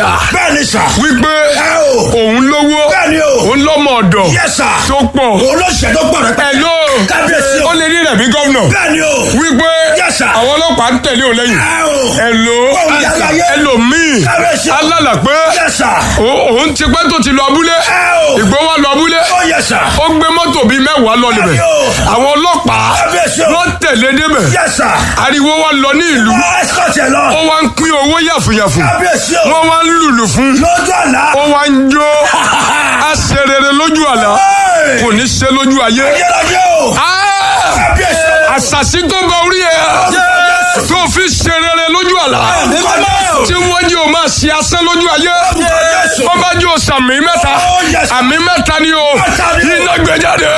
àlá bẹ́ẹ̀ ni sà. wípé ẹ o. òun lówó bẹ́ẹ̀ ni o. òun lọ́mọ ọ̀dọ̀ yes sà. tó pọ̀ olóṣèlú tó pọ̀ rẹpẹtẹ. ẹ̀ló kábíyèsí o. ó lè rí rẹ̀ bí gómìnà bẹ́ẹ̀ ni o. wípé Yes, sir. àwọn ọlọ́pàá ń tẹ̀lé òun lẹ́yìn ẹ o. ẹ̀ló Òun yàrá yẹ. ẹlòmíì Kábíyèsí o. alálà pé yes sà. ó- òun ti pẹ́ tó ti lọ abúlé ẹ o. ìgbó wa lọ abúlé ó yes sà. ó gbé mọ́tò bíi mẹ́wàá lọ níbẹ̀ Bẹ́ẹ̀ni o. àwọn ọlọ́pàá Kábíyèsí o. wọ́n tẹ̀lé débẹ̀ yes sà. ariwo wa lọ ní ìlú wọ́n escort ẹ lọ. ó wá ń pín owó yàfùyàfù kábíyèsí o. wọ́n wá ń lùlù fún lójú àlá. ó wá ń jó a ṣe rere lójú àlá kò ní ṣe lójú ayé. ayérayé o. Ah! kábíyèsí o. àṣàṣì tó bá orí ẹ̀ tó fi ṣe rere lójú àlá tí wọ́n jẹ́ o máa ṣe asán lójú ayé wọ́n bá jẹ́ o sàmì mẹ́ta àmì mẹ́ta ni o iná gbé jáde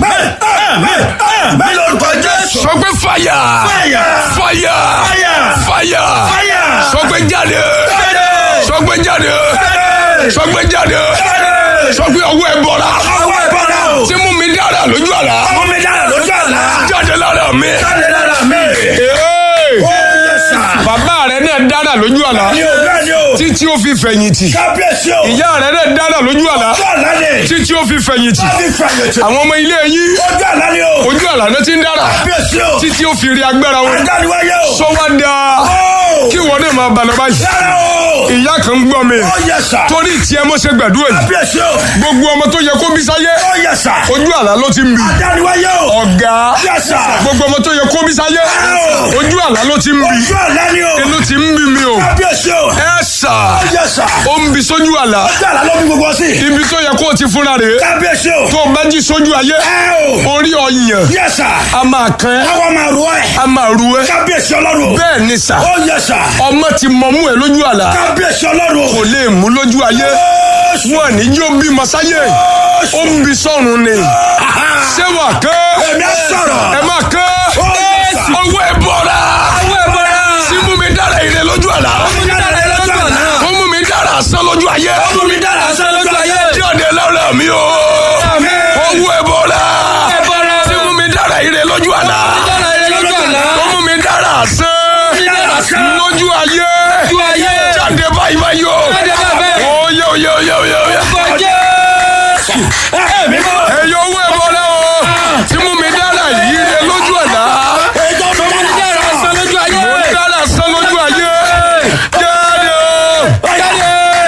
mi lórúkọ jésù. sọ pé fàyà Fire. fàyà Fire. fàyà Fire. sọ pé jáde sọ pé jáde sọ pé jáde sọ pé ọwọ́ ẹ bọ̀ra ọwọ́ ìbọ̀dà o. tí mú mi dára lójú àlá ọmọ mi dára lójú àlá. jáde lára mi. jáde lára mi. Hey! ó yẹ sà. bàbá rẹ náà dára lójú àlá ní o bẹ́ẹ̀ ni o. títí ó fi fẹ̀yìntì kábíyèsí o. ìyá rẹ náà dára lójú àlá ojú àlá ni. títí ó fi fẹ̀yìntì láti fàyètò. àwọn ọmọ ilé yín ojú àlá ni o. ojú àlá náà ti ń dára kábíyèsí o. títí ó fi rí agbára wọn adániwáyé o. sọ wá dáa ó. kí wọn náà máa bàlọ́ báyìí yára o. ìyá kan ń gbọ́ mi ó yẹ sà. torí tiẹ̀ mo ṣe gbàdúrà yìí kábíyèsí o. gbogbo ọmọ tó yẹ kó bí sáyé ó yẹ sà. ojú àlá ló ti ń bì adániwáyé o. ọ̀gá Yes, sir. gbogbo ọmọ tó yẹ kó bí sáyé Ow. ojú àlá ló ti ń bì ojú àlá ni o. inú ti ń bí mi o kábíyèsí o. ẹ sà ó yẹ sà. ó ń bi sójú àlá ojú àlá ló bí gbogbo sí. ibi tó yẹ kó o ti fúnra rè é kábíyèsí o. tó o bá jí sójú ayé ẹ o. orí ọyàn yẹ sà. a máa kàn ẹ́ àwọn máa rọ ẹ. a máa ru ẹ́ kábíyèsí ọlọ́run o. bẹ́ẹ̀ ni sà ó yẹ sà. ọmọ ti mọ̀mú ẹ lójú àlá kábíyèsí ọlọ́run o. kò lè mú lójú ayé wọn ní yóò bímọ sáyé ó ń bi sọ́run ni ṣé wà kán èmi á sọ̀rọ̀. ẹ máa kán Ó yẹ sà. ọwọ́ ẹ bọ̀ra sí mú mi dára ire lójú àlá ó mú mi dára sán lójú ayé Ọmọ mi dára sán lójú ayé. jáde lára mi o ọwọ́ ẹ bọ̀ra sí mú mi dára ire lójú àlá ó mú mi dára sán lójú ayé jáde báyìí báyìí o oyè oyè oyè oyè oyè. Ẹ̀mí mọ́. ẹ̀yọ́ owó ẹ̀ bọ́lá o tí mú mi dára yìí rẹ lójú àlá Ètò mi dára sán lójú ayé. mo ń dára sán lójú ayé jáde o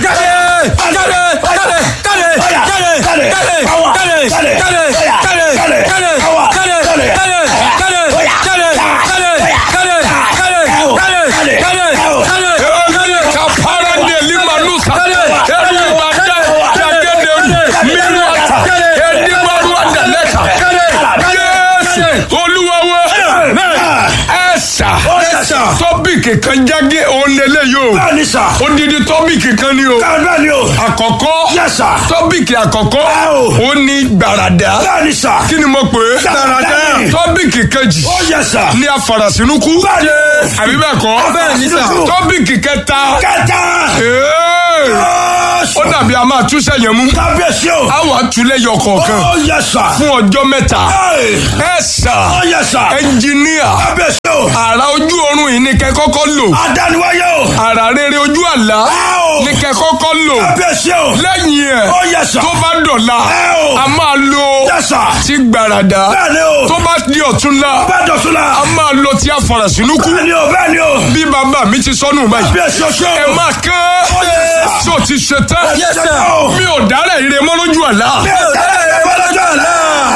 kapara de lima nusa ẹni ìbàdàn dàgẹ́dẹ́ mímú àtà ẹni gbàrú àdàlẹ́ta jésù olúwawo ẹ̀sà tọ́bìkì kan jáde òun lélẹ̀ yóò odidi tọ́bìkì kan ni o àkọ́kọ́ tọ́bìkì àkọ́kọ́ ó ní gbàràdà kí ni mo pè é Gbàràdà. tọ́bìkì kejì ní afarasínúkú àbí bẹ́ẹ̀ kọ́ tọ́bìkì kẹta ee, ó dàbí a máa túṣẹ̀ yẹn mú Kábíyèsí o. a wà túlẹ̀ yọ kọ̀ọ̀kan Ó yẹ sà. fún ọjọ́ mẹ́ta Ẹ̀. ẹ sà Ó yẹ sà. ẹnjìníà Kábíyèsí o. àrà ojú oorun yìí ni kẹ́ kọ́kọ́ lò Adániwáyé o. àrà rere ojú àlá Áò. ni kẹ́ kọ́kọ́ lò Kábíyèsí o. lẹ́yìn ẹ̀ Ó yẹ sà. tó bá dọ̀la Áò. a máa lo Yẹ sà. ti gbàràdà Bẹ́ẹ̀ni o. tó bá di ọ̀túnla Bẹ́ẹ̀ dọ̀tún la. a máa lo ti afarasínúkú Bẹ́ẹ̀ni o. Bẹ́ẹ̀ni o. bí bàbá mi ti sọnù báyìí Kábíyèsí o ṣe o. ẹ máa kán Ó yẹ sà. tó ti ṣe tán Yẹ sà. mi ò dárẹ̀ ire mọ́ lójú àlá. Mi ò tẹ́lẹ̀ rẹ̀ bọ́ lọ́jọ́ àná.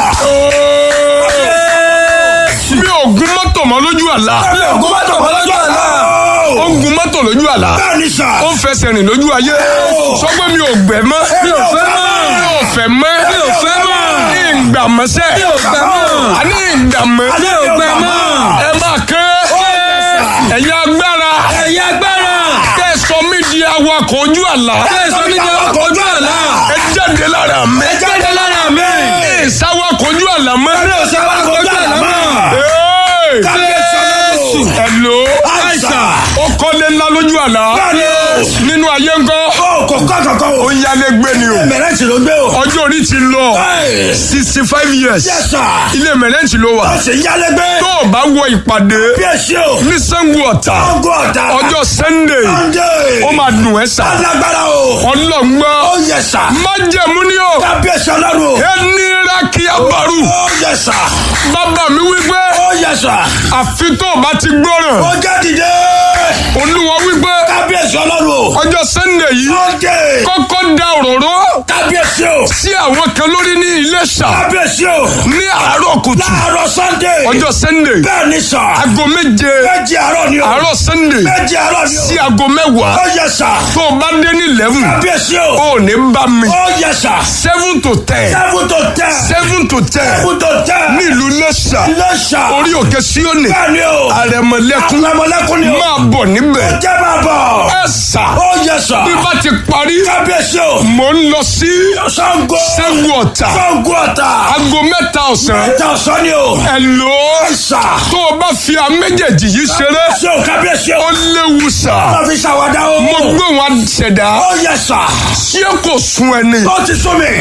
mi ò gun mọ́tò mọ́ lójú àlá. Mi ò gún mọ́tò bọ́ lọ́jọ́ àná. ó ń gun mọ́tò lójú àlá. Bẹ́ẹ̀ni sà. ó ń fẹsẹ̀ rìn lójú ayé. sọ pé mi ò gbẹ mọ́. Mi ò fẹ́ mọ́. mi ò fẹ́ mọ́. Mi ò fẹ́ mọ́. ní ìgbà mọ́sẹ̀. Mi ò gbẹ mọ́. a ní ìgbà mọ́. Mi ò gbẹ mọ́. ẹ máa kán. ẹ̀yin agbára. Ẹ̀yin agbára. tẹ́ ẹ sọ mí di awakọ̀ ojú àlá. Tẹ̀sán mi jẹ́ ọkọ̀ ojú àlá. ẹ jáde lára mi. Ẹ jáde lára mi. ẹ sáwakọ̀ ojú àlá mọ́. Mi ò ṣe ọkọ̀ ojú àlá mọ́. Hey! Kábíyèsí ọlọ́run. Hello. Àìsàn. ó kọ́lé ńlá lójú àlá Bẹ́ẹ̀ni o. nínú ayé ńkọ́ Ó o kò kọ́ kankan o. ó yálégbé ni o mẹ̀rẹ́ǹtì ló gbé o. ọjọ́ orí ti lọ Ẹ̀. sixty five years Yes, sir. ilé mẹ̀rẹ́ǹtì ló wà ó sì yálégbé. tó o bá wọ ìpàdé bí èsì o. ní Ṣàngó Ọ̀tà ọgọ́ ọ̀tá. ọjọ́ Sunday Sunday. ó máa dùn ẹ́ sà alágbára o. ọlọ́ngbọ́n ó yẹ sà. májẹ̀mú ni o kábíyèsí ọlọ́run o. ẹni rákì abàrú ó yẹ sà. bàbá mi wípé ó yẹ sà. àfi tó o bá ti gbọ́ràn ó jẹ́ dìde. olúwa wípé kábíyèsí ọlọ́run o. ọjọ́ Sunday yìí Sunday. kọ́kọ́ da òróró kábíyèsí o. sí àwọn kan lórí ní Iléṣà kábíyèsí o. ní àárọ̀ kùtù láàárọ̀ Sunday. ọjọ́ Sunday bẹ́ẹ̀ ni sà. aago méje méjì àárọ̀ ni o. àárọ̀ Sunday méjì àárọ̀ ni o. sí aago mẹ́wàá ó yẹ sà. tó o bá dé ní eleven kábíyèsí o. ó ní bá mi ó yẹ sà. seven to ten seven to ten. seven to ten seven to ten. ní ìlú Iléṣà Iléṣà. orí òkè Síónì bẹ́ẹ̀ ni o. àrẹ̀mọ̀lẹ́kún àrẹ̀mọ̀lẹ́kún ni o. máa bọ̀ níbẹ̀ jẹ́ máa bọ̀. ẹ sà ó yẹ sà. bí bá ti parí kábíyèsí o. mò ń lọ sí Ṣàngó. Ṣàngó Ọ̀tà Ṣàngó Ọ̀tà. aago mẹ́ta ọ̀sán ẹ̀ta ọ̀sán ni o. ẹ lò ó sà. tó o bá fi àwọn méjèèjì yìí ṣeré ṣé o kábíyèsí o. ó léwu sà wọ́n fi ṣàwádà o. mo gbé wọn ṣẹ̀dá ó yẹ sà. ṣé kò sun ẹni ó ti sún mi.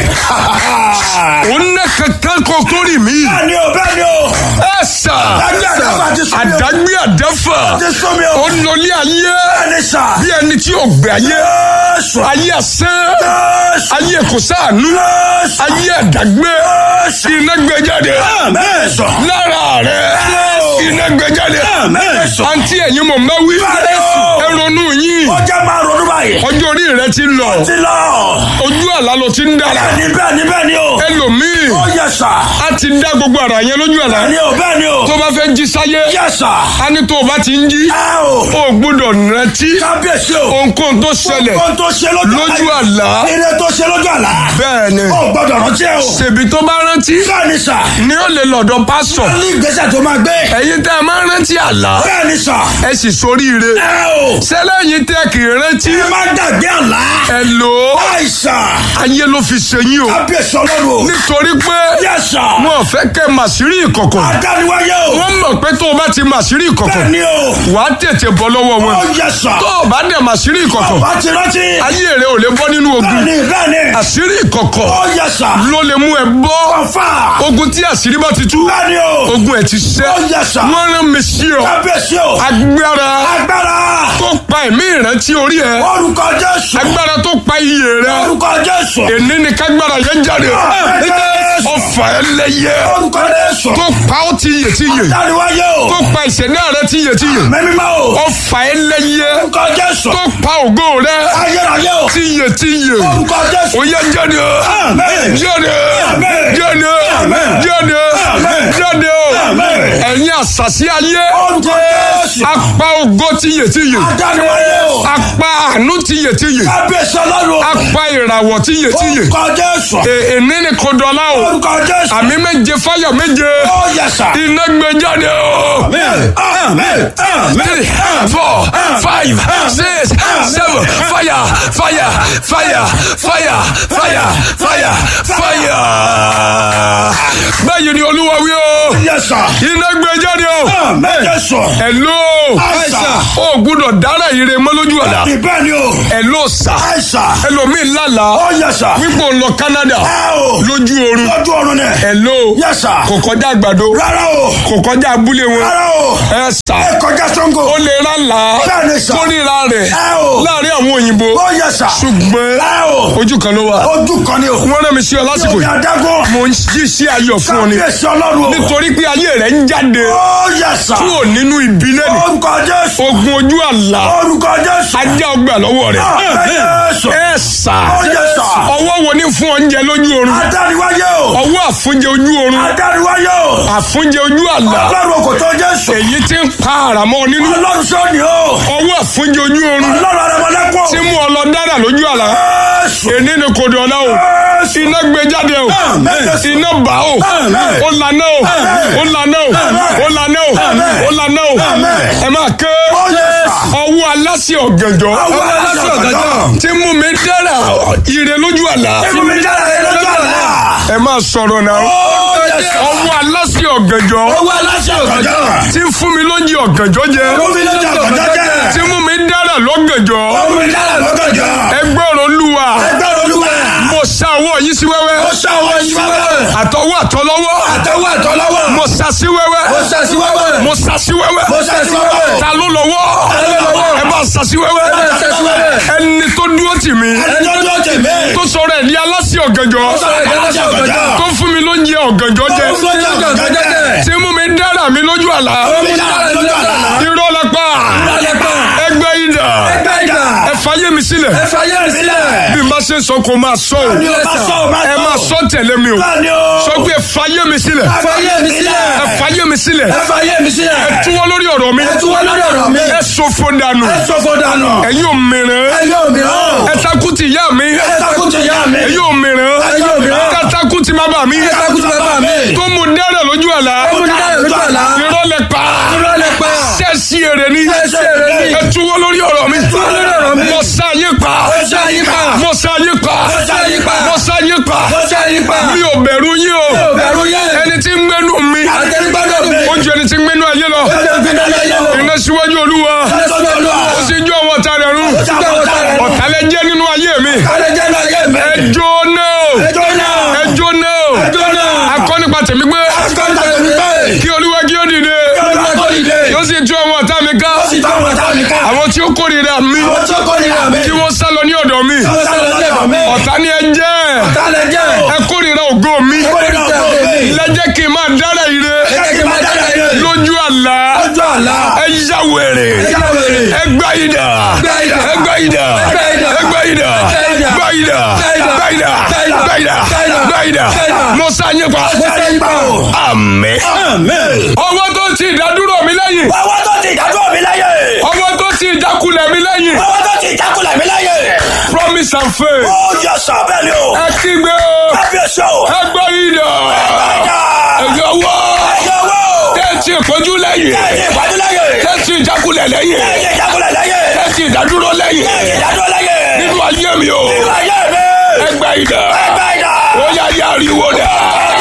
òun ní kankan kó tó rì mí bẹ́ẹ̀ ni o bẹ́ẹ̀ ni o. ẹ sà Àdágbé àdáfà ti sún mi o. àdágbé àdáfà ó ti sún mi o. ó lọlé ayé bẹ́ẹ̀ ni sà. bí ẹni tí ò gbé ayé Jésù. ayé asán Jésù. ayé kò sáànú Jésù. ayé àdágbé Jésù. iná gbé jáde Amen. sọ. lára rẹ iná gbé jáde Amen. sọ. àǹtí ẹ̀yin mọ̀ máa wí Bẹ́ẹ̀ o. ẹ ronú yín ó jẹ́ máa ronú báyìí. ọjọ́ orí rẹ ti lọ ti lọ. ojú àlá ló ti ń dára bẹ́ẹ̀ ni bẹ́ẹ̀ ni bẹ́ẹ̀ ni o. ẹlòmíì ó yẹ sà. a ti dá gbogbo ara yẹn lójú àlá bẹ́ẹ̀ ni o bẹ́ẹ̀ ni o. tó bá fẹ́ jí sáyé yẹ sà. a ní tó o bá ti ń jí ẹ o. o gbọ́dọ̀ rántí kábíyèsí o. ohunkóhun tó ṣẹlẹ̀ ohun tó ṣe lójú lójú àlá ire tó ṣe lójú àlá. bẹ́ẹ̀ ni ó gbọ́dọ̀ rántí ẹ o. ṣèbí tó bá rántí bẹ́ẹ̀ ni sà. ni ó lè lọ́dọ̀ pásọ̀ ní ìgbésẹ̀ tó máa gbé. ẹ̀yin tẹ́ ẹ máa ń rántí àlá bẹ́ẹ̀ ni sà. ẹ sì soríire ẹ o. sẹ́lẹ̀yìn tẹ́ kì í rántí ẹ má dàgbé àlá. ẹ lò ó àìsàn. ayé ló fi ṣe yín o kábíyèsí ọlọ́run o. nítorí pé yẹ sà. wọn ò fẹ́ kẹ́ màsírí ìkọ̀kọ̀ adániwáyé o. wọ́n mọ̀ pé tó o bá ti màsírí ìkọ̀kọ̀ bẹ́ẹ̀ ni o. wà á tètè bọ́ lọ́wọ́ wọn ó yẹ sà. tó o bá dẹ̀ màsírí ìkọ̀kọ̀ wá ti rántí. ayé rẹ ò lè bọ́ nínú ogun bẹ́ẹ̀ ni bẹ́ẹ̀ ni. àṣírí ìkọ̀kọ̀ ó yẹ sà. ló lè mú ẹ bọ́ ọ̀fà. ogun tí àṣírí bá ti tú bẹ́ẹ̀ ni o. ogun ẹ̀ ti ṣẹ́ ó yẹ sà. wọ́n rán mi sí ọ kábíyèsí o. agbára agbára. tó pa ẹ̀mí ìrántí orí ẹ orúkọ jésù. agbára tó pa iyè rẹ orúkọ jésù. èní ni kágbára yẹn jáde ọfà ẹlẹ́yẹ orúkọ jésù. tó pa ó ti yè ti yè adániwáyé o. tó pa ìṣẹ̀dá rẹ ti yè ti yè mẹ́mímọ́ o. ọfà ẹlẹ́yẹ orúkọ jésù. tó pa ògo rẹ ayérayé o. ti yè ti yè orúkọ jésù. ó yẹ jáde Amen. jáde Amen. jáde Amen. jáde Amen. jáde Amen. ẹ̀yin àṣàṣì ayé orúkọ jésù. apá ògo ti yè ti yè adániwáyé o. apá àánú ti yè ti yè kábíyèsí ọlọ́run o. apá ìràwọ̀ ti yè ti yè orúkọ jésù. èní ni kò dọ̀la o orúkọ jésù. àmì méje fáyà méje ó yẹ sà. iná gbé jáde o. amen amen amen. three four five six seven fire fire fire fire fire fire fire. báyìí ni olúwa wí o yẹ sà. iná gbé jáde o. amen jésù. ẹ̀ló Àìsàn. o gbúdọ̀ dára ire mọ́ lójú àlá ìbẹ́ ni o. ẹ̀ló sà àìsàn. ẹlòmíì lálàá ó yẹ sà. wípé òun lọ Canada ẹ o. lójú oorun lójú ọ̀run ni. ẹ̀ló yẹ sà. kò kọjá àgbàdo rárá o. kò kọjá abúlé wọn rárá o. ẹ sà ẹ kọjá sango. ó lè rà là Bẹ́ẹ̀ ni sà. kó ríra rẹ̀ ẹ o. láàrin àwọn òyìnbó ó yẹ sà. ṣùgbọ́n ẹ o. ojú kan ló wà ojú kan ni o. wọ́n rán mi sí ọ lásìkò omi yìí adágún. mo ń jí sí ayọ̀ fún ọ ni kábíyèsí ọlọ́run o. nítorí pé ayé rẹ̀ ń jáde ó yẹ sà. kúrò nínú ìbílẹ̀ ni orúkọ jésù. ogun ojú àlá orúkọ jésù. ajá ọgbà lọ́wọ́ rẹ̀ amen jésù. ẹ sà ó yẹ sà. ọwọ́ wo ni fún oúnjẹ lójú oorun adániwáyé o. ọwọ́ àfúnjẹ ojú oorun adániwáyé o. àfúnjẹ ojú àlá ọlọ́run kò tó jésù. èyí tí ń pa àràmọ́ nínú ọlọ́run sọ́ni o. ọwọ́ àfúnjẹ ojú oorun ọlọ́run arẹmọlẹ́kùn. tí mú ọ lọ dára lójú àlá jésù. èní ni kò dùn ọ̀la o jésù. iná gbé jáde o Amen. iná bá o Amen. ó lànà o ó lànà o ó lànà o ó lànà o Amen. ẹ máa ké ó yẹ sà. ọwọ́ aláṣẹ ọ̀gànjọ́ Ọwọ́ aláṣẹ ọ̀gànjọ́. tí mú mi dára ire lójú àlá Ebi mi jáde rẹ lọ́jọ́ àlá. ẹ máa sọ̀rọ̀ náà Ó yẹ sà. ọwọ́ aláṣẹ ọ̀gànjọ́ Ọwọ́ aláṣẹ ọ̀gànjọ́. tí ń fún mi lóúnjẹ ọ̀gànjọ́ jẹ Ebi mi lọ́jọ́ ọ̀gànjọ́ jẹ́. tí mú mi dára lọ́gànjọ́ Ó mú mi dára lọ́gànjọ́. ẹgbọ́rún olúwa Ẹgbẹ́ olúwa. mo sa ọwọ́ yìí sí wẹ́wẹ́ Ó ṣá ọwọ́ yín wẹ́wẹ́. àtọwọ́ àtọlọ́wọ́ Àtẹwọ́ àtọlọ́wọ́. mo sa sí wẹ́wẹ́ Mo ṣá sí wẹ́wẹ́. mo sa sí wẹ́wẹ́ Mo ṣá sí wẹ́wẹ́. ta ló lọ́wọ́ Ta ló lọ́wọ́? ẹ bá sa sí wẹ́wẹ́ bá sa sí wẹ́wẹ́. ẹni tó dúró tì mí Ẹni tó dúró tèmi. tó sọ̀rọ̀ ẹ̀ ní aláṣẹ ọ̀gànjọ́ Ó sọ̀rọ̀ ìdáná ọ̀gànjọ́. tó fún mi lóúnjẹ ọ̀gànjọ́ jẹ Ó fún mi lóúnjẹ ọ̀gànjọ́ jẹ. tí mú mi dára mi lójú àlá Ó mú mi dára lójú àlá. irọ́ lápá Lálẹ́pà. ẹgbẹ́ ìdà Ẹgbẹ́ ìdá. ẹ fàyè mi sílẹ̀ Ẹ fàyè mi sílẹ̀. bí n bá ṣe ń sọ kó máa sọ o Ní o bá sọ, o bá ẹ sọ. máa sọ tẹ̀lé mi o Bẹ́ẹ̀ni o. sọ pé ẹ fàyè mi sílẹ̀ Ẹ fàyè mi sílẹ̀. ẹ fàyè mi sílẹ̀ Ẹ fàyè mi sílẹ̀. ẹ túwọ́ lórí ọ̀rọ̀ mi Ẹ túwọ́ lórí ọ̀rọ̀ mi. ẹ sọfọ dànù Ẹ sọ̀fọ̀ dànù. ẹ̀yin ò mìíràn Ẹ yóò mìíràn. ẹ takú ti ìyá mi Ẹ takú ti yá mi. ẹ̀yin ò mìíràn Ẹ yóò mìíràn. ẹ takú ti bàbá mi Ẹ takú ti bàbá mi. tó mú dẹ́rẹ̀ lójú àlá Ó mú mi dára lójú àlá. irọ́ lẹ pa Irọ́ lẹ pa. sẹ́ẹ̀sì èrè ni Sẹ́ẹ̀sì èrè ni. ẹ túwọ́ lórí ọ̀rọ̀ mi túwọ́ lórí ọ̀rọ̀ mi. mo sá yín pa Mo sá yín pa. mo sá yín pa Mo sá yín pa. mo sá yín pa Mo sá yín pa. mi ò bẹ̀rù yín o Mi ò bẹ̀rù yín. ẹni tí ń gbẹ́nu mi Àtẹnugbọ́dọ̀ mi. ó ju ẹni tí ń gbẹ́nu ayé lọ Ó jẹ́ ìpínlẹ̀ ayé o. iná síwájú olúwa Ẹ sọ́dọ̀ olúwa. ó sì jó àwọn ọ̀tá rẹ̀ run Ó sì jó àwọn ọ̀tá rẹ̀ run. ọ̀tálẹ̀ jẹ́ nínú ayé mi Kálẹ̀ jẹ́ náà ayé mi. ẹ jóná o Ẹjọ́ náà. ẹ jóná o Ẹjọ́ náà. akọ́ nípa tèmi pé Akọ́ńtà tèmi pé. kí olúwa kí ó dìde Olúwa tó dìde. yóò sì tú àwọn ọ̀tá mi ká Ó sì tọ́ àwọn ọ̀tá mi ká. àwọn tí ó kórìíra mi Àwọn tó kórìíra mi. kí wọ́n sá lọ ní ọ̀dọ̀ mi Àwọn sálọ lẹ́bọ̀ mi. ọ̀tá ni ẹ jẹ́ Ọ̀tá lẹ jẹ́. ẹ kórìíra ògo mi Kórìíra ògo mi. lẹ́jẹ́ kí n máa dára ire Ẹ jẹ́ kí n máa dára ire. lójú àlá Lójú àlá. ẹ yá wèrè Ẹ yá wèrè. ẹ gbá ìdá Gbá idà. ẹ gbá ìdá Gbá idà. ẹ gbá ìdá Gbá idà. gbá ìdá Gbá idà. gbá ìdá Gbá idà. gbá ìdá Gbá idà. gbá ìdá Gbá idà. mo sá yín pa Mo sá yín pa o. àmín Amen. ọwọ́ tó ti ìdádúró mi lẹ́yìn Ọwọ́ tó ti ìdájọ́ mi láyé. ọwọ́ tó ti ìjákulẹ̀ mi lẹ́yìn Ọwọ́ tó ti ìjákulẹ̀ mi láyé. promise and faith Ó yọ sọ bẹ́ẹ̀ ni o. ẹ kígbe o Kábíyèsí o. ẹ gbá ìdá Ẹ̀dá. ẹ̀yọ́ wọ́ Ẹ̀yọ́ wò. tẹ́tí ìpọ́njú lẹ́yìn Ẹ̀yẹ ìpàdé láyé. tẹ́tí ìjákulẹ̀ lẹ́yìn Ẹ̀yẹ ìjákulẹ̀ láyé. tẹ́tí ìdádúró lẹ́yìn Ẹ̀yẹ ìdájọ́ láyé. nínú ayé mi o Ìwà ayé mi. ẹgbẹ́ ìdá Ẹgbẹ́ ìdá. ó yá yá ariwo dá.